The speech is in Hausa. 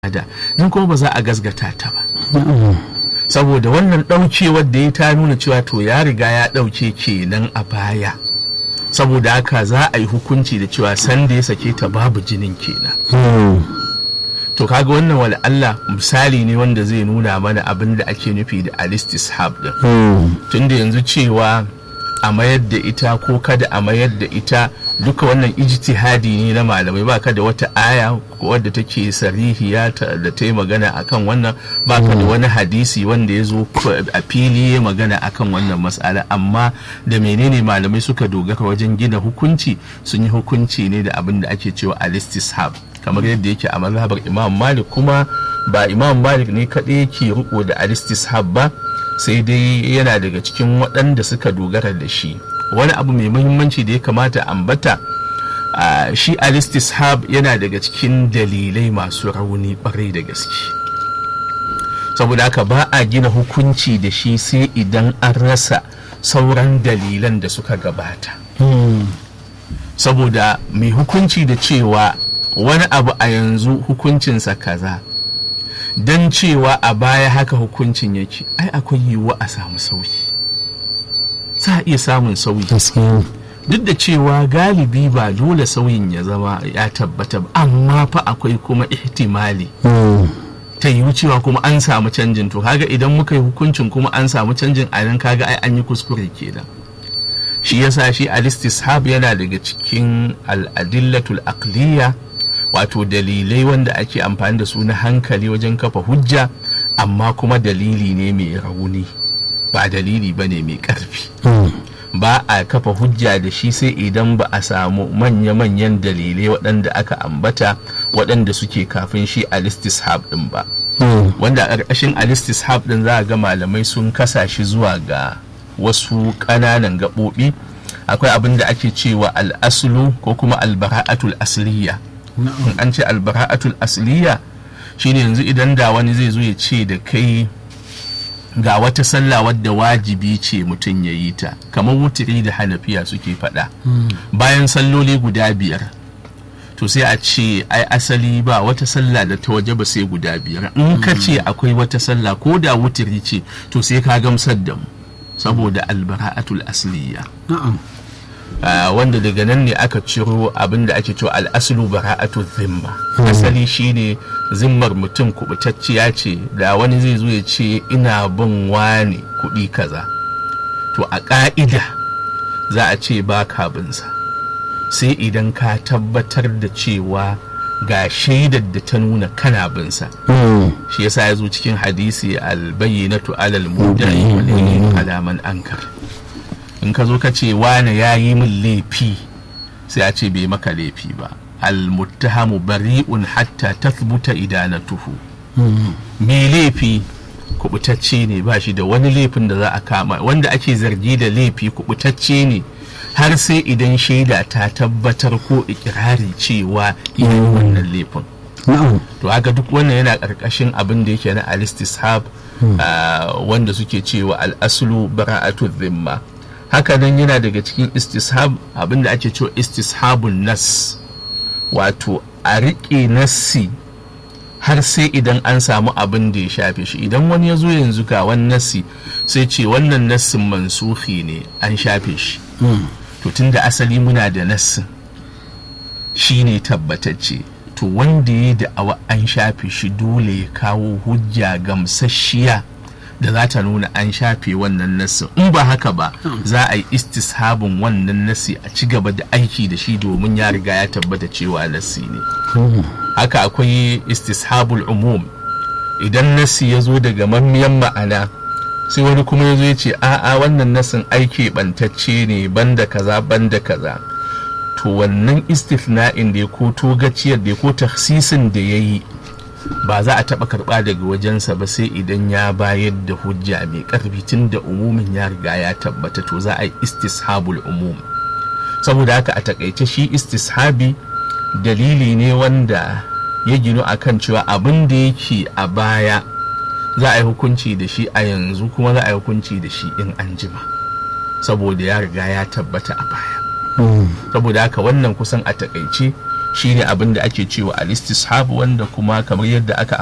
da nan kuma ba za a gasgata ta ba saboda wannan ɗaukewar da ya ta nuna cewa to ya riga ya ɗauke kenan a baya saboda haka za a yi hukunci da cewa sanda ya sake ta babu jinin kenan to kaga wannan wala Allah misali ne wanda zai nuna mana abin da ake nufi da alistishab din tunda yanzu cewa a mayar da ita ko kada a mayar da ita duka wannan ijtihadi ne na malamai baka da wata aya wadda take sarihiya da ta yi magana akan wannan baka da wani hadisi wanda ya zo a fili ya magana akan wannan matsala amma da menene malamai suka dogara wajen gina hukunci sun yi hukunci ne da abin da ake cewa alistishab kamar yadda yake a mazhabar imam malik kuma ba imam malik ne kaɗai yake riko da alistishab ba sai dai yana daga cikin waɗanda suka dogara da shi wani abu mai muhimmanci da ya kamata ambata uh, shi alistishab yana daga cikin dalilai masu rauni ɓarai da gaske saboda haka ba a gina hukunci da shi sai idan an rasa sauran dalilan da suka gabata saboda mai hukunci da cewa wani abu a yanzu hukuncinsa kaza don cewa a baya haka hukuncin yake ai akwai yiwuwa a samu sauyi za a iya samun sauyi duk da cewa galibi ba dole sauyin ya zama ya tabbata ba amma fa akwai kuma ihtimali ta yiwu cewa kuma an samu canjin to kaga idan muka yi hukuncin kuma an samu canjin a nan kaga ai an yi kuskure kenan shi yasa shi alistishab yana daga cikin al'adillatul aqliya wato dalilai wanda ake amfani da su na hankali wajen kafa hujja amma kuma dalili ne mai rauni ba dalili ba ne mai ƙarfi ba a kafa hujja da shi sai idan ba a samu manya-manyan dalilai waɗanda aka ambata waɗanda suke kafin shi alistishab ɗin ba wanda a ƙarƙashin alistishab ɗin za a ga malamai sun kasa shi zuwa ga wasu ƙananan gaɓoɓi akwai abin da ake cewa al'aslu ko kuma albara'atul asliya in an ce albara'atul asliya shine yanzu idan da wani zai zo ya ce da kai ga wata sallah wadda wajibi ce mutum ya yi ta kamar wutiri da hanafiya suke faɗa bayan salloli guda biyar to sai a ce ai asali ba wata sallah da ta waje ba sai guda biyar in ka ce akwai wata sallah ko da wutiri ce to sai ka gamsar da mu saboda albara'atul asliya Uh, wanda daga nan ne aka ciro abin da ake cewa al'aslu bara'atu zimma asali shine zimmar mutum kubutacciya ce da wani zai zo ya ce ina bin wani kuɗi kaza to a ƙa'ida za a ce ba ka binsa sai idan ka tabbatar da cewa ga shaidar da ta nuna kana binsa shi yasa ya zo cikin hadisi albayyinatu alal mudai wal alaman ankar in ka zo ka ce wane ya yi min laifi sai a ce bai maka laifi ba almuttahamu bari'un hatta tathbuta idanatuhu me laifi kubutacce ne ba shi da wani laifin da za a kama wanda ake zargi da laifi kubutacce ne har sai idan shaida ta tabbatar ko ikirari cewa iya wannan laifin to haka duk wannan yana ƙarƙashin abin da yake na alistishab wanda suke cewa al'aslu bara'atu zimma haka nan yana daga cikin istishab abinda ake cewa istishabun nas wato a riƙe nassi har sai idan an samu abin da ya shafe shi idan wani ya zo yanzu ga wani nassi sai ce wannan nassin mansufi ne an shafe shi to tunda asali muna da nassin shi ne tabbatacce to wanda ya da'awa an shafe shi dole ya kawo hujja gamsasshiya da za ta nuna an shafe wannan nassin in ba haka ba za a yi istishabin wannan nassi a ci gaba da aiki da shi domin ya riga ya tabbata cewa nassi ne haka akwai istishabul umum idan nassi ya zo daga mamiyan ma'ana sai wani kuma ya zo ya ce a'a wannan nassin aiki bantacce ne banda kaza banda kaza to wannan istifna'in da ya ko togaciyar da ya ko taksisin da ya yi ba za a taɓa karɓa daga wajensa ba sai idan ya bayar da hujja mai ƙarfi tun da umumin ya riga ya tabbata to za a yi istishabul umum saboda haka a takaice shi istishabi dalili ne wanda ya ginu a kan cewa abin da yake a baya za a yi hukunci da shi a yanzu kuma za a yi hukunci da shi in an jima saboda ya riga ya tabbata a baya saboda haka wannan kusan a takaice shine abin da ake cewa al-istishab wanda kuma kamar yadda aka